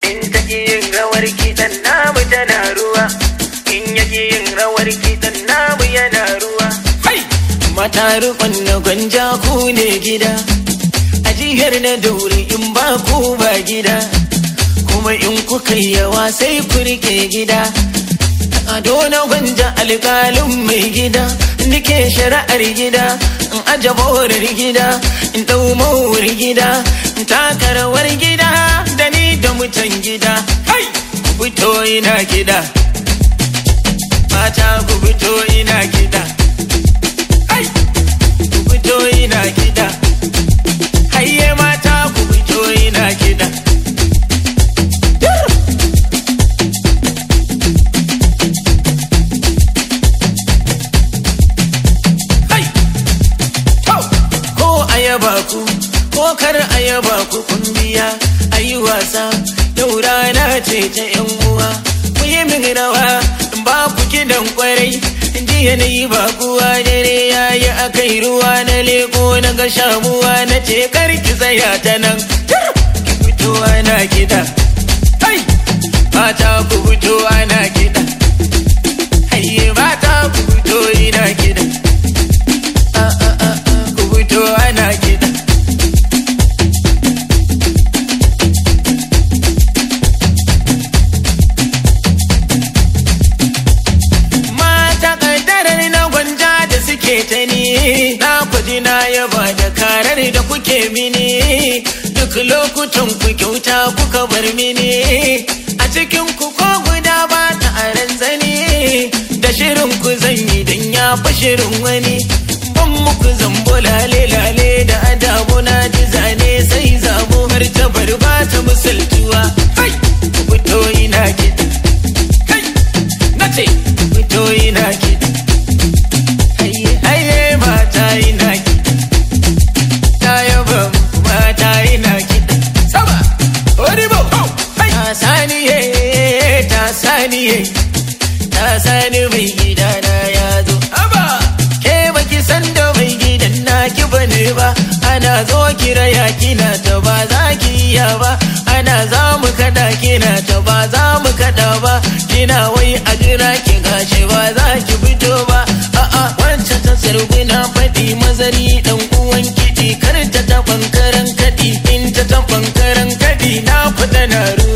in ta ki yin rawar kiɗan namu tana ruwa in ya ki yin rawar kiɗan namu yana ruwa Hai! Mata rukun na gwanja ku ne gida, a jihar na dauri in ba ku ba gida, kuma in kuka yi yawa sai ku rike gida. Ado na gwanja alƙalin mai gida, nike shari'ar gida, in aje borar gida, in ɗau mawar gida, in taka rawar gida, da ni da mutan gida. Hai! Ku fito ina gida. Mata ku fito ina gida. Ai, ku fito ina gida. Hayye mata ku fito ina gida. Ai, to, ko ayaba ku, ko kar ayaba ku kun biya, ayi wasa, yau rana ce ta ‘yan uwa. Ku yi min rawa, in ba ku kidan kwarai, jiya na yi ba kuwa dare ya yi akai ruwa na leko na ga shamuwa na ce kar ki tsaya ta nan. Ki fito ana gida. Hai! Mata ku fito ana gida. Hayye mata ku fito ina gida. Ah, ah, ah, ah, Ku fito ana gida. mata kaddarar na gwanja da suke ta ni na kwaji na yaba da karar da kuke mini duk lokutan ku kyauta kuka bar mini a cikin ku ko guda ba ta aran zani da shirin ku zan yi dan ya fi shirin wani ban muku zambo lale lale da adabu na ji zane sai zabo har ta bar ba ta misaltuwa hai ku fito ina kiɗa kai na ce fito ina kiɗa haye haye mata ina kiɗa ta yaba muku mata ina kiɗa sama oribo ta saniye ta saniye ta sani mai gida na ya zo haba ke baki san da mai gidan naki bane ba ana zo kira ya kina ta ba za ki iya ba ana za mu kada kina ta ba za mu kada ba kina wai a jira ki gashi ba za ki fito ba a'a wancan ta sarguna faɗi mazari dan uwan kiɗi kar ta taɓan karan kaɗi in ta taɓan karan kaɗi na fita na ruwa